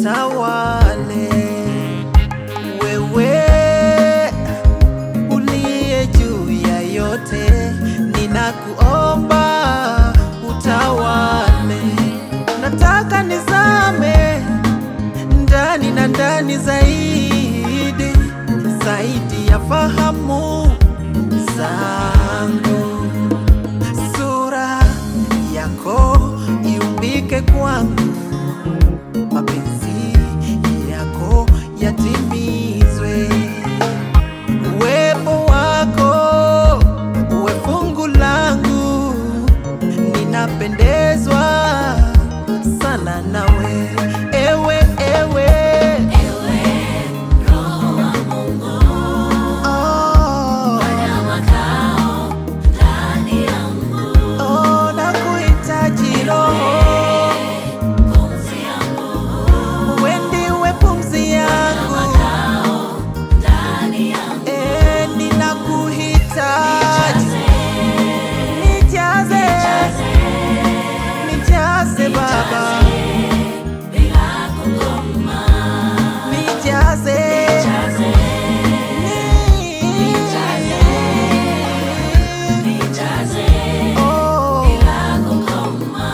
utawale. Wewe uliye juu ya yote, ninakuomba utawale. Nataka nizame ndani na ndani zaidi zaidi ya fahamu zangu, sura yako iumbike kwangu, mapenzi yako yatimizwe, uwepo wako uwe fungu langu, ninapendezwa sana nawe, ewe ewe Ewe Roho wa Mungu, oh, fanya makao ndani yangu. oh, nakuhitaji Roho, Pumzi yangu, wewe ndiwe pumzi yangu, makao ndani yangu. eh, ninakuhitaji, nijaze, nijaze Baba, Bila kukoma, nijaze, jaze, ni- nijaze, oh. bila kukoma.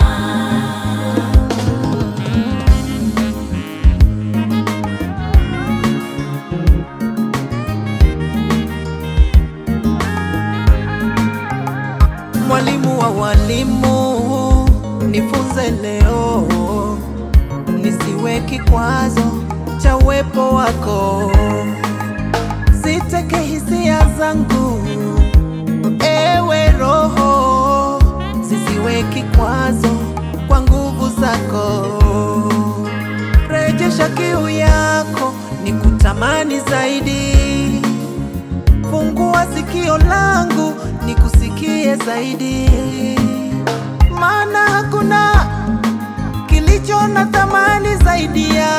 Mwalimu wa walimu, nifunze leo, nisiwe kikwazo cha uwepo wako, siteke hisia zangu, ewe Roho, zisiwe kikwazo kwa nguvu zako, rejesha kiu yako, nikutamani zaidi Fungua sikio langu nikusikie zaidi, maana hakuna kilicho na thamani zaidi ya